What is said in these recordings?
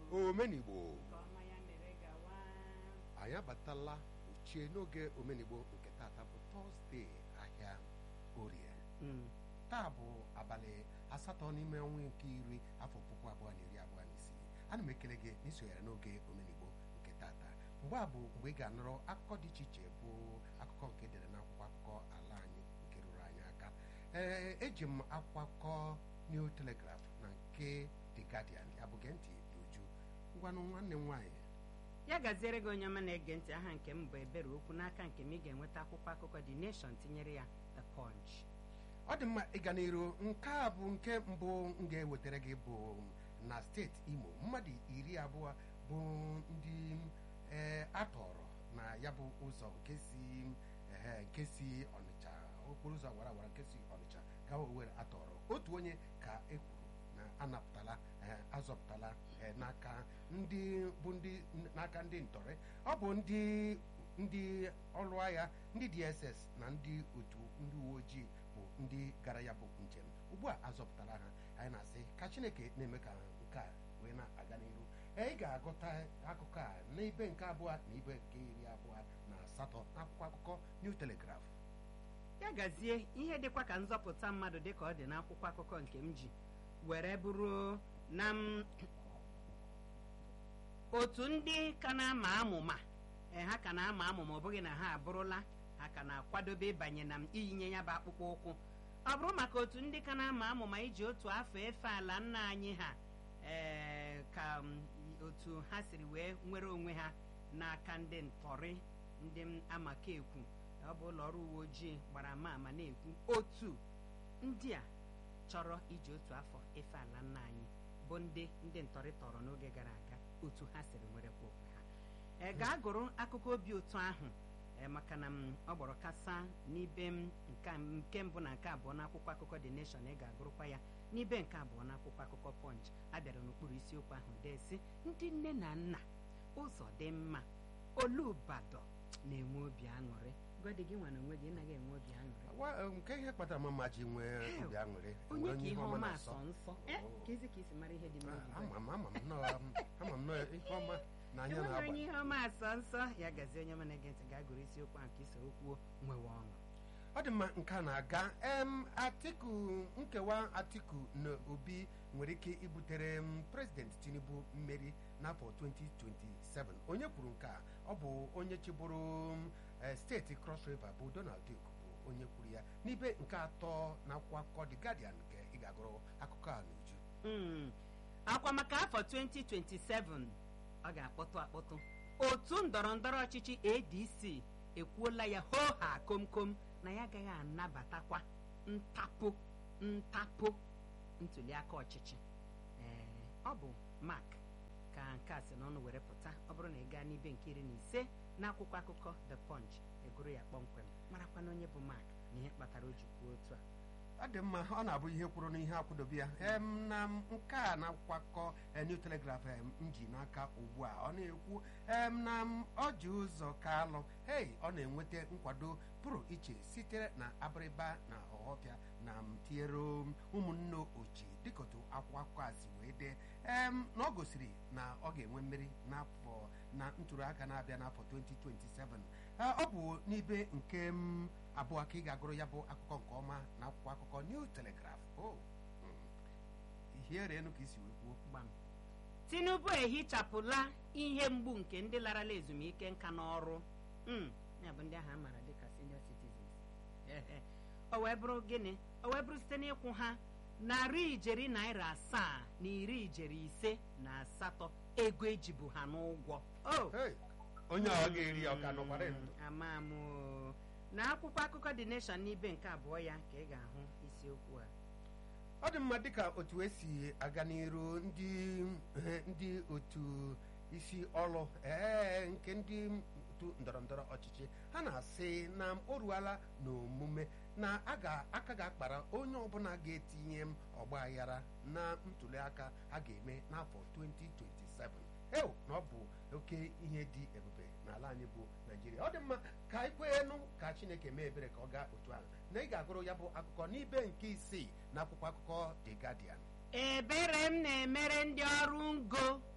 omenigbo Nke ọma ya mere gawa. anyị abatala ochie n'oge omenigbo nke tata bụ tọzdee ahịa orie Mm. taa bụ abalị asatọ n'ime ọnwa nke iri afọ puku abụọ na iri abụọ na isii ana m ekele gị n'isonyere n'oge omenigbo nke tata mgbe a bụ mgbe ị ga-anụrụ akụkọ dị iche iche bụ akụkọ nke edere n'akwụkwọ akụkọ ala anyị nke ruru anyị aka ee eji m akwụkwọ akụkọ New Telegraph na nke The Guardian ya bụ gee ntị n'uju ngwanụ nwanne m nwaanyị ya gaziere gị onye ọma na-ege ntị aha nke m bụ ebere okwu n'aka nke m ị ga-enweta akwụkwọ akụkọ The Nation tinyere ya The Punch ọ dị mma ịga n'iru nke a bụ nke mbụ m ga-ewetara gị bụ na steeti imo mmadụ iri abụọ bụ ndị ee atọrọ na ya bụ ụzọ nke si ehe, nke si ọnịcha okporo ụzọ awara awara nke si ọnịcha gawa owere atọrọ otu onye ka e kwuru na anapụtala ee, azọpụtala ee, n'aka ndị bụ ndị n'aka ndị ntọrị ọ bụ ndị ndị ọrụ agha ndị dss na ndị otu ndị uwe ojii bụ ndị gara ya bụ njem ugbu a azọpụtara ha anyị na-asị ka chineke na-eme ka nke a wee na-aga n'ihu ee, ị ga-agụta akụkọ a n'ibe nke abụọ na ibe nke iri abụọ na asatọ n'akwụkwọ akụkọ New Telegraph ya gazie ihe dịkwa ka nzọpụta mmadụ dịka ọ dị n'akwụkwọ akụkọ nke m ji were bụrụ na m otu ndị ka na-ama amụma ee, ha ka na-ama amụma ọ bụghị na ha abụrụla ha ka na-akwadobe ịbanye na m iyinye ya bụ akpụkpọ ụkwụ ọ bụrụ maka otu ndị ka na-ama amụma iji otu afọ efe ala nna anyị ha ee ka m, otu ha siri wee nwere onwe ha n'aka ndị ntọrị ndị m amaka ekwu ọ bụ ụlọ ọrụ uwe ojii gbara ama ama na-ekwu otu ndị a chọrọ iji otu afọ efe ala nna anyị bụ ndị ndị ntọrị tọrọ n'oge gara aga otu ha siri nwerekwa onwe ha e gaa gụrụ akụkọ obi ụtọ ahụ e, maka na m ọ gbọrọ kasa n'ibe m nke a- nke mbụ na nke abụọ n'akwụkwọ akụkọ The Nation ị ga-agụrụkwa ya n'ibe nke abụọ n'akwụkwọ akụkọ Punch abịara n'okpuru isiokwu ahụ desi ndị nne na nna ụzọ dị mma olubado na-enwe obi aṅụrị gọdị gị nwa na onwe gị anaghị enwe obi aṅụrị Wa- nke ihe kpatara mama ji nwee obi aṅụrị onye enwe ka ihe ọma na-asọ. asọ nsọ Eh, Oh. ka ezi ka isi mara ihe dị n'obi ama m ama m nnọọ ama m nnọọ ihe ọma na anya enweghị na-agba onye ihe ọma asọ nsọ ya gazie onye ọma na-ege ntị gaa gụrụ isiokwu ahụ ka isoro kwuo nwewe ọṅụ ọ dị mma nke a na-aga em atiku nkewa atiku na obi nwere ike ibutere m prezident tinubu mmeri n'afọ 2027 onye kwuru nke a ọ bụ onye chịbụrụ m, eh, steeti cross river bụ donald duke bụ onye kwuru ya n'ibe nke atọ na akwụkwọ akụkọ the guardian nke ị ga-agụrụ akụkọ a n'uju Mm. akwa maka afọ 2027 ọ ga-akpọtụ akpọtụ otu ndọrọ ndọrọ ọchịchị adc ekwuola ya hoo ha komkom na ya agaghị anabatakwa ntapụ ntapụ ntuliaka ọchịchị ee ọ bụ mak ka nke a si n'ọnụ were pụta ọ bụrụ na ị gaa n'ibe nke iri na ise n'akwụkwọ akụkọ the punch egoro ya kpọmkwem marakwa na onye bụ mak na ihe kpatara o ji kwuo otu a ọ dị mma ọ na-abụ ihe kwuru n'ihe akwụdobe ya em na m- nke a na akwụkwọ akụkọ eh, New Telegraph em, m ji n'aka ugbu a ọ na-ekwu em na m ọ ji ụzọ kalụ hei ọ na-enweta nkwado pụrụ iche sitere na abịrịba na ọhọpịa na m tinyere m ụmụnne ochi dịka otu akwụkwọ akụkọ a si wee dee em na ọ gosiri na ọ ga-enwe mmeri n'afọ na ntụliaka na-abịa n'afọ 2027 Eh, ọ bụ n'ibe nke m abụọ ka ị ga-agụrụ ya bụ akụkọ nke ọma na akwụkwọ akụkọ New Telegraph o ihierenu ka isi wee kwuo gbam tinubu ehichapụla ihe mgbu nke ndị larala ezumike nka n'ọrụ Mm, ya bụ ndị ahụ a maara dịka senior citizens Ehe. o wee bụrụ gịnị o wee bụrụ site n'ịkwụ ha narị ijeri naira asaa na iri ijeri ise na asatọ ego ejibu ha n'ụgwọ o Hey, onye a ọ ga-eri ya ọ ka nọkwara ndụ ama m o. na akwụkwọ akụkọ The Nation n'ibe nke abụọ ya ka ị ga-ahụ isiokwu a ọ dị mma dịka otu esi aga n'iru ndị eh, ndị otu isi ọrụ ee nke ndị otu ndọrọndọrọ ọchịchị ha na-asị na o ruola n'omume na a ga- aka ga-akpara onye ọbụla ga-etinye m ọgba aghara na ntuliaka a ga-eme n'afọ 2027 eo na ọ bụ oke ihe dị ebube n'ala anyị bụ naijiria ọ dị mma ka anyị kweenu ka chineke mee ebere ka ọ gaa otu ahụ na ị ga-agụrụ ya bụ akụkọ n'ibe nke isii na akwụkwọ akụkọ the guardian ebere m na-emere ndị ọrụ ngo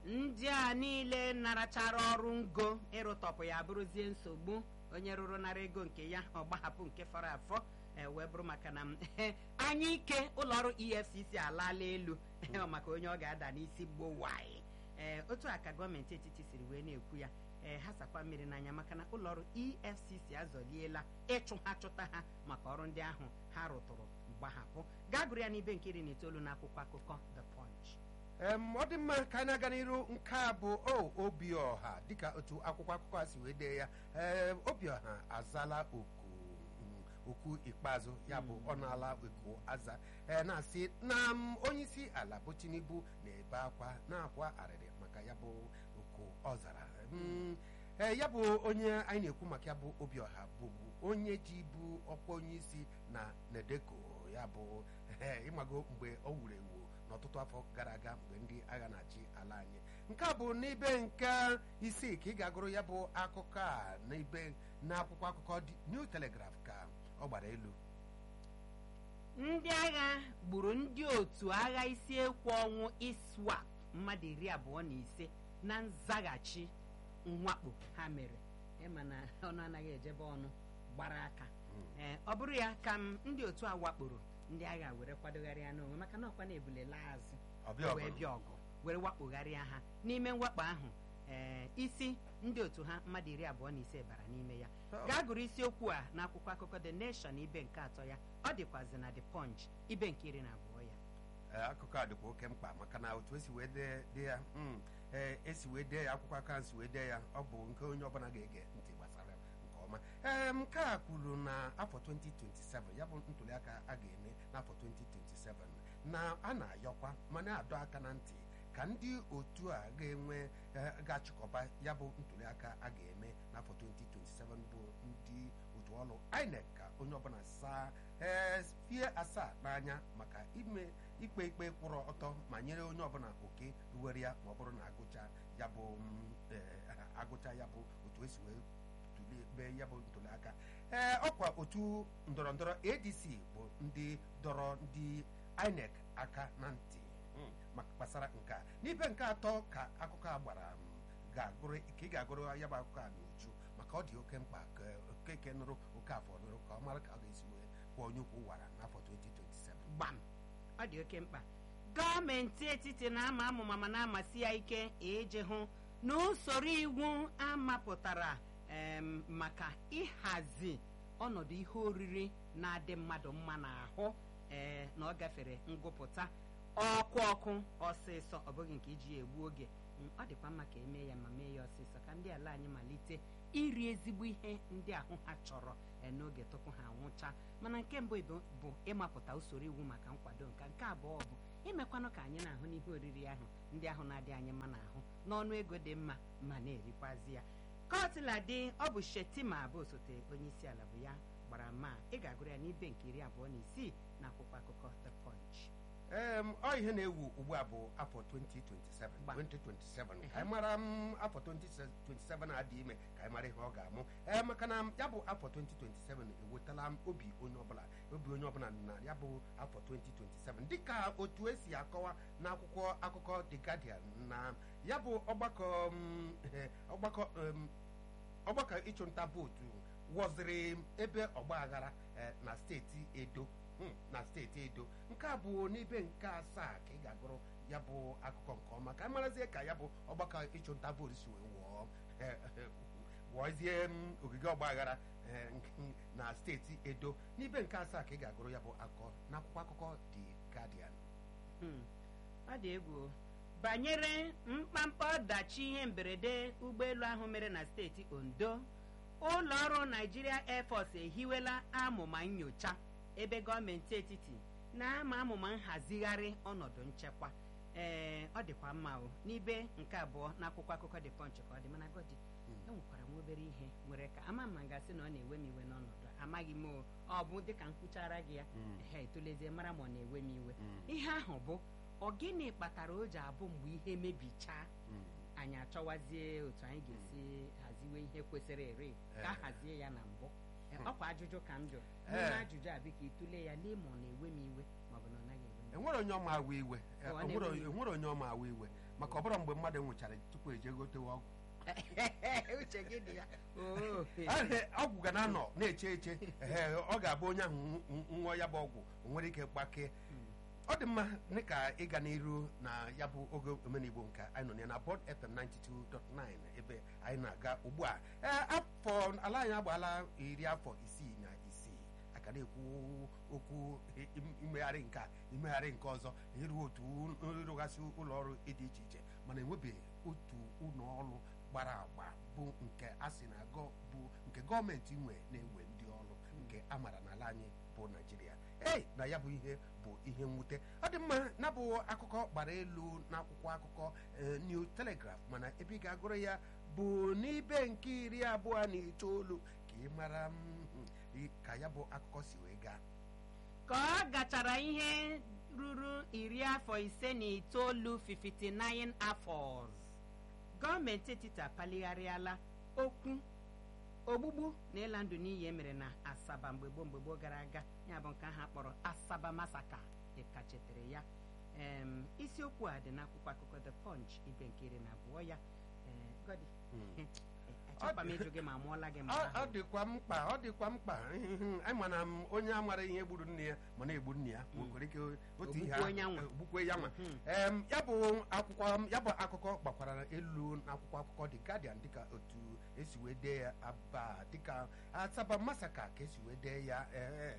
ndị a niile narachara ọrụ ngo ịrụtọpụ ya bụrụzie nsogbu onye rụrụ nara ego nke ya ọ gbahapụ nke fọrọ afọ e wee bụrụ maka na m anya ike ụlọọrụ efcc alaala elu ọ maka onye ọ ga-ada n'isi gboo waị ee otu a ka gọọmenti etiti siri wee na-ekwu ya ee ha sakwa mmiri n'anya maka na ụlọọrụ efcc azọliela ịchụ ha chụta ha maka ọrụ ndị ahụ ha rụtụrụ gbahapụ gaa gụrụ ya n'ibe nke iri na itoolu n'akwụkwọ akụkọ the punch em ọ dị mma ka anyị na-aga n'iru nke a bụ o obiọha dịka otu akwụkwọ akụkọ a si wee dee ya ee obiọha azala oku mm, okwu ikpeazụ ya bụ ọ na-ala oku aza ee na-asị na m, onyeisi ala bụ tinubu na-ebe akwa na-akwa arịrị maka ya bụ oku ọ zara Mm, ee ya bụ onye anyị na-ekwu maka ya bụ obiọha bụbu onye ji bụ ọkwa onyeisi na nedeko ya bụ ee ịmago mgbe ọ wuru ewu n'ọtụtụ afọ gara aga mgbe ndị agha na-achị ala anyị nke a bụ n'ibe nke isii ka ị ga-agụrụ ya bụ akụkọ a n'ibe n'akwụkwọ akụkọ dị New Telegraph ka ọ gbara elu ndị agha gburu ndị otu agha isi ekwu ọnwụ iswap mmadụ iri abụọ na ise na nzaghachi mwakpo ha mere ịma na ọnụ anaghị ejebe ọnụ gbara aka ee ọ bụrụ ya ka m ndị otu a wakporo ndị agha were kwadogharịa n'onwe maka na ọkwa na-ebulela azụ ọbịa wee ọgụ bịa ọgụ were wakpogharịa ha n'ime mwakpo ahụ ee isi ndị otu ha mmadụ iri abụọ na ise bara n'ime ya Oh. gaa gụrụ isiokwu a n'akwụkwọ akụkọ the nation ibe nke atọ ya ọ dịkwazi na the punch ibe nke iri na abụọ ya Ee, akụkọ a dịkwa oke mkpa maka na otu esi wee dee dee ya mm, ee, esi wee dee ya akwụkwọ aka si wee dee ya ọ bụ nke onye ọbụla ga-ege ntị gbasara nke ọma ee nke a kwuru na afọ 2027 ya bụ ntụliaka a ga-eme n'afọ 2027 na a na-ayọkwa ma na-adọ aka na ntị ka ndị otu a ga-enwe eh, ga-achịkọba ya bụ ntụliaka a ga-eme n'afọ 2027 bụ ndị otu ọrụ INEC ka onye ọbụla saa ee fie asaa n'anya maka ime ikpe ikpe kwụrụ ọtọ ma nyere onye ọbụla oke ruwere ya ma ọ bụrụ na agụcha ya bụ mm, eh, agụcha ya bụ otu esi wee tuli- mee ya bụ ntụliaka ee ọkwa otu ndọrọndọrọ adc bụ ndị dọrọ ndị inec aka na ntị mm, maka gbasara nke a n'ibe nke atọ ka akụkọ a gbara m, ga-agụrụ ka ị ga-agụrụ ya bụ akụkọ a n'uju maka ọ dị oke mkpa ka okeke nụrụ oke afọ nụrụ ka ọ mara ka ọ ga-esi wee kwụọ onye ukwu wara n'afọ 2027 gbam ọ dị oke mkpa gọọmenti etiti na-ama amụma ma na-amasị ya ike iji hụ na usoro iwu amapụtara em, maka ịhazi ọnọdụ ihe oriri na-adị mmadụ mma n'ahụ ee na ọ gafere ngụpụta ọkụ ọkụ ọsịsọ ọ bụghị nke iji ya egbu oge Mm, ọ dịkwa mma ka emee ya ma mee ya ọsịsọ ka ndị ala anyị malite iri ezigbo ihe ndị ahụ ha chọrọ eh, n'oge tupu ha anwụcha mana nke mbụ bụ bụ ịmapụta usoro iwu maka nkwado nka nke abụọ bụ imekwanụ ka anyị na-ahụ n'ihe oriri ahụ ndị ahụ na-adị anyị mma n'ahụ n'ọnụ ego dị mma ma na-erikwazi ya kọtila dị ọ bụ shetima bụ osote onye isi ala bụ ya gbara ma ị ga-agụrụ ya n'ibe nke iri abụọ na isii na akwụkwọ akụkọ the punch em ọ ihe na-ewu ugbu a bụ afọ 2027 Gba. 2027 ka anyị mara m afọ 2027 na-adị ime ka anyị mara ihe ọ ga-amụ ee maka na ya bụ afọ 2027 ewetala m obi onye ọbụla obi onye ọbụla na ya bụ afọ 2027 dịka otu esi akọwa n'akwụkwọ akụkọ The Guardian na ya bụ ọgbakọ m, eh, ọgbakọ em, ọgbakọ ịchụnta vootu wọziri ebe ọgba aghara eh, na steeti edo Hmm, na steeti edo nke a bụ n'ibe nke asaa ka ị ga-agụrụ ya bụ akụkọ nke ọma ka anyị marazie ka ya bụ ọgbakọ ịchụnta vootu si wee wụọ eh, eh, wụọzie m, ogige ọgba aghara eh, nke- na steeti edo n'ibe nke asaa ka ị ga-agụrụ ya bụ akụkọ n'akwụkwọ akụkọ The Guardian Hmm, ọ dị egwu banyere mkpamkpa ọdachi ihe mberede ụgbọelu ahụ mere na steeti ondo ụlọ ọrụ naijiria air force ehiwela amụma nyocha ebe gọọmenti etiti na-ama amụma nhazigharị ọnọdụ nchekwa ee ọ dịkwa mma o n'ibe nke abụọ n'akwụkwọ akụkọ dị punch ka ọ dị mana gọdi enwekwara m obere ihe nwere ka ama m gasị na ọ na-ewe m iwe n'ọnọdụ a. amaghị m o ọ bụ dịka m kwuchara gị ya ehe etolezie mara ma ọ na-ewe m iwe ihe ahụ bụ ọ gịnị kpatara o ji abụ mgbe ihe mebichaa anyị achọwazie otu anyị ga-esi haziwe ihe kwesịrị ere ka a Eh. hazie ya na mbụ Eh, Hmm. ọkwa ajụjụ ka m jụrụ Eh. n'ime ajụjụ a biko ịtụle ya lee ma ọ na-ewe m iwe maọbụ na ọ naghị ewe m iwe enwere onye ọma awa iwe Eh, Ọ enwere na-ewe iwe. enwere onye ọma awa iwe maka ọbụrụ mgbe mmadụ nwụchara tupu eje gotewe ọgwụ uche gị dị ya Oo. Ee, ọgwụ ga na-anọ na-eche eche ee, ọ ga-abụ onye ahụ nṅụọ ya bụ ọgwụ o nwere ike gbakee ọ dị mma dịka ịga n'iru na ya bụ oge omenigbo nke anyị nọ ya na bọd fm 92.9 ebe anyị na-aga ugbu a ee afọ ala anyị agbaala iri afọ isii na isii aka na-ekwu okwu im- imegharị nke a imegharị nke ọzọ ịrụ otu ịrụgasị ụlọ ọrụ dị iche iche mana enwebeghị otu ụlọ ọrụ gbara agba bụ nke a sị na gọ bụ nke gọọmenti nwe na-ewe ndị ọrụ nke a maara n'ala anyị bụ naijiria ei na ya bụ ihe bụ ihe mwute ọ dị mma na bụ akụkọ gbara elu n'akwụkwọ akụkọ eh, new telegraph mana ebe ị ga-agụrụ ya bụ n'ibe nke iri abụọ na itoolu ka ị mara mm, i- ka ya bụ akụkọ si wee gaa ka ọ gachara ihe ruru iri afọ ise na itoolu 59 afọ gọọmenti etiti apalighariala okwu ogbugbu na ịla ndụ n'iyi emere na asaba mgbe gboo mgbe gboo gara aga ya bụ nke ahụ akpọrọ asaba masaka dịkachetere ya Em, isiokwu a dị n'akwụkwọ akụkọ the punch ibe nke iri na abụọ ya Eh, Godi, Mm. achọkwa m ịjụ gị ma amụọla gị ma ọ ọ ahụ. dịkwa mkpa ọ dịkwa mkpa anyị mana m onye amara ihe gburu nne ya ma na-egbu nne ya nwekwara ike otu ihe Ogbukwe onye anwa. ogbukwe ya nwa Mhm. Em, ya bụ akwụkwọ ya bụ akụkọ gbakwara elu n'akwụkwọ akụkọ The Guardian dịka otu esi wee dee ya aba dịka Asaba Masaka ka esi wee dee ya ee,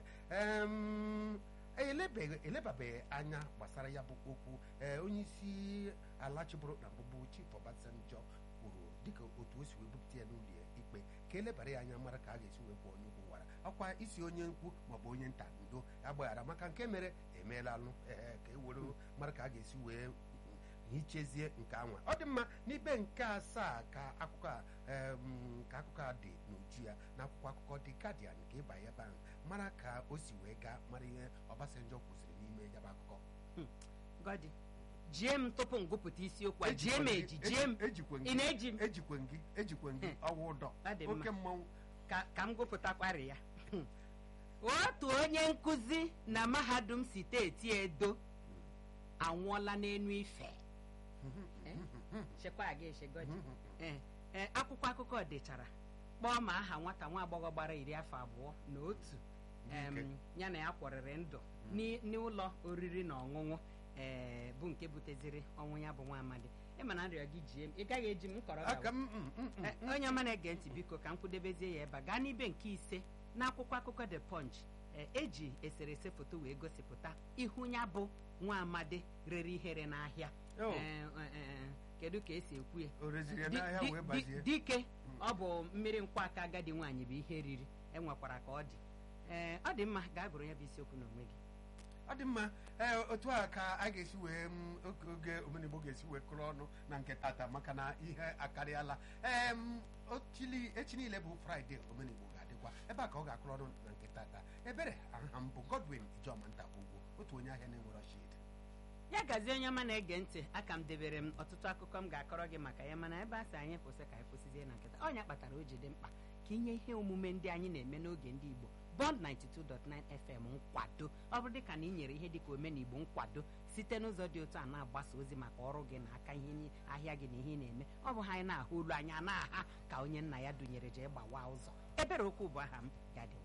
em, elebeghị elebabeghị anya gbasara ya bụ okwu ee, onye isi ala chịbụrụ na mbụbụ Chief Obasanjo kwuru dịka otu o si wee bupụta ya n'ụlọ ikpe ka elebara ya anya mara ka a ga-esi wee kwụọ onye ukwu wara ọkwa isi onye nkwu maọbụ onye nta ndo agbaghara maka nke mere emeela alụ ee ka e were mara ka a ga-esi wee hichezie nke anwa ọ dị mma n'ibe nke asaa ka akụkọ a em, ka akụkọ a dị n'uju ya na akwụkwọ akụkọ dị Guardian ka ịba ya ebe ahụ mara ka o si wee gaa mara ihe Obasanjo kwụsịrị n'ime ya bụ akụkọ Godi, jie m tupu m gụpụta isiokwu a jie m Ejikwe eji gị- jie m ejikwe ị gị na-eji m ejikwe gị ejikwe gị Hmm. ọwa ụdọ Ọ dị mma. oke mmanwụ ka ka m gụpụtakwari ya otu onye nkụzi na mahadum steeti edo anwụọla n'enu ife Eh? chekwa gị echegodi ee ee akwụkwọ akụkọ dechara kpọọ ma aha nwata nwa agbọghọ gbara iri afọ abụọ na otu em, N'ike. ya na ya kwọrịrị ndụ n'i- n'ụlọ oriri na ọṅụṅụ ee bụ nke buteziri ọnwụ ya bụ nwa amadi ịma na nrịọ gị jie m ị gaghị eji m kọrọ aka gawa. m mm, mm, mm, Eh, onye ọma na-ege ntị biko ka m kwudebezie ya ebe a gaa n'ibe nke ise n'akwụkwọ akụkọ the punch eh, eji eserese foto wee gosipụta ihu ya bụ nwa amadi rere ihere n'ahịa Oh. Eh, eh, eh, kedu ka esi ekwu ya o reziri ya Di- n'ahịa di- wee di- bazie dike ọ bụ mmiri nkwaka agadi nwaanyị bụ ihe riri enwekwara ka ọ dị ee ọ dị mma gaa gụrụ ya bụ isiokwu n'onwe gị ọ dị mma ee otu a ka a ga-esi wee m, oge oge omenigbo ga-esi wee kụrụ ọnụ na nke tata maka na ihe akarịala ee m, ochili echi niile bụ fraịde omenigbo ga-adịkwa ebe a ka ọ ga-akụrụ ọnụ na nke tata ebere aha m bụ godwin ijeọma nta ugwu otu onye ahịa na-enwere ọchịd ya gazie onye ọma na-ege ntị aka m debere m ọtụtụ akụkọ m ga-akọrọ gị maka ya mana ebe a sị anyị kwụsị ka anyị kwụsịzie na nkịta ọnya kpatara o ji dị mkpa ka inye ihe omume ndị anyị na-eme n'oge ndị igbo bond 92.9 fm nkwado ọ bụrụ dịka na ị nyere ihe dịka omenigbo nkwado site n'ụzọ dị otu a na-agbasa ozi maka ọrụ gị na aka ihe ni- ahịa gị na ihe ị na-eme ọ bụ ha anyị na-ahụ olu anya na-aha ka onye nna ya dunyere jee gbawa ụzọ ebere okwu bụ aha m ya dị